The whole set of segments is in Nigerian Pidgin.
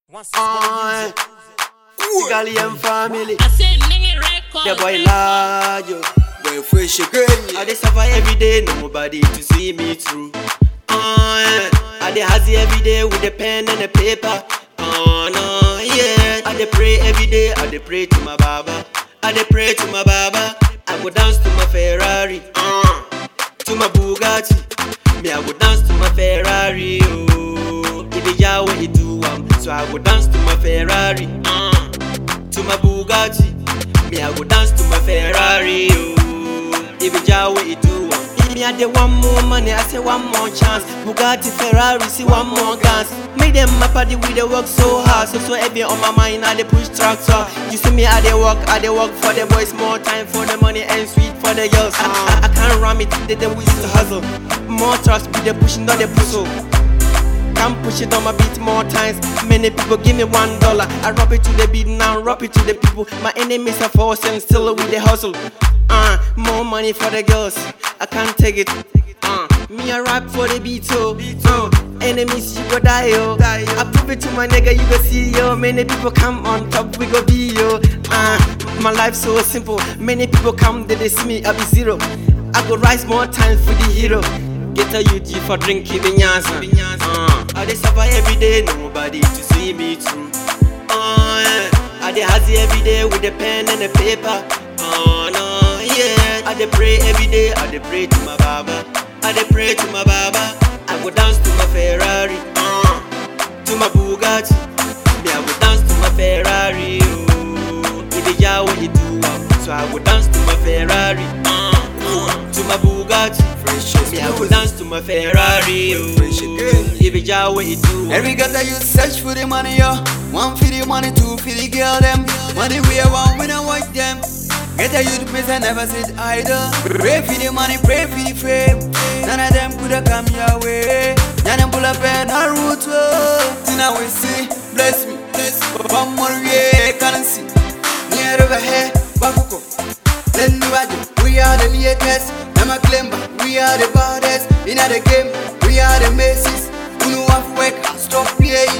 Uh, Italian family. I said nigga record. The boy large. yo. Boy fresh again. I dey suffer every day, nobody to see me through. Uh, I dey hazy every day with the pen and the paper. Oh no, yeah. I dey pray every day, I dey pray to my Baba. I dey pray to my Baba. I go dance to my Ferrari. Uh, to my Bugatti. Me, I go dance to my Ferrari. Oh, it be Yahweh, it do am. So I go dance to my Ferrari. Uh, to my Bugatti. Me, I go dance to my Ferrari. Oh, it be Yahweh, it do am. Me, I dey one more money, I say one more chance. Bugatti, Ferrari, see one more dance. Make them my party, we dey work so hard. So so heavy on my mind, I dey push tractor. You see me, I dey work, I dey work for the boys. More time for the money and sweet for the girls. I, I, I can't ram it, they them we used to hustle. More trucks, be the pushing, not the puzzle. Can push it on my beat more times. Many people give me one dollar. I rub it to the beat now, rub it to the people. My enemies are forcing still with the hustle. Uh, more money for the girls. I can't take it. Uh, me I rap for the beat, so uh, enemies you go die yo. I prove it to my nigga, you go see yo. Many people come on top, we go be yo. Uh, my life so simple. Many people come, they, they see me, I be zero. I go rise more times for the hero. Get a UG for drinking vinyasa. Uh, I dey suffer every day, nobody to see me through. Uh, yeah. I dey hazy every day with the pen and the paper. Oh no, yeah. I dey pray every day, I dey pray to my Baba. I dey pray to my Baba. I go dance to my Ferrari, uh, to my Bugatti. Me, I go dance to my Ferrari. Oh, it be Yahweh, it do am. So I go dance to my Ferrari, uh, to my Bugatti. Fresh Me, I go again. dance to my Ferrari. Oh, Fresh again. it be Yahweh, it do am. Every girl that you search for the money, yo. One for the money, two for the girl, them. Money we are one, we don't watch them. Get a youth place and never sit idle. Pray for the money, pray for the fame. None of them coulda come your way. None of them pull up and a root. Till now we see, bless me, bless me. One more year, can't see. Near over here, Bakuko. Then do I do? We are the latest. I'm a claim, but we are the baddest. In the game, we are the Macy's. Who know have work, stop playing.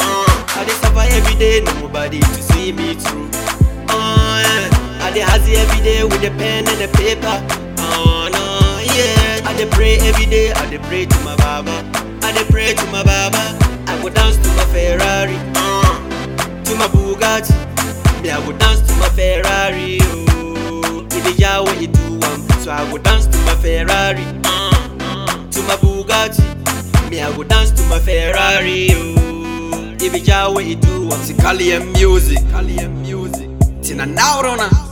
I dey suffer every day, nobody to see me through. Uh, yeah. I dey hazy every day with the pen and the paper. Oh no, yeah. I dey pray every day, I dey pray to my Baba. I dey pray to my Baba. I go dance to my Ferrari, uh, to my Bugatti. Me, I go dance to my Ferrari. Oh, it be Yahweh, it do am. So I go dance to my Ferrari, uh, to my Bugatti. Me, I go dance to my Ferrari. Oh, it be Yahweh, it do am. Kali music. Cali music. Tina Naurona.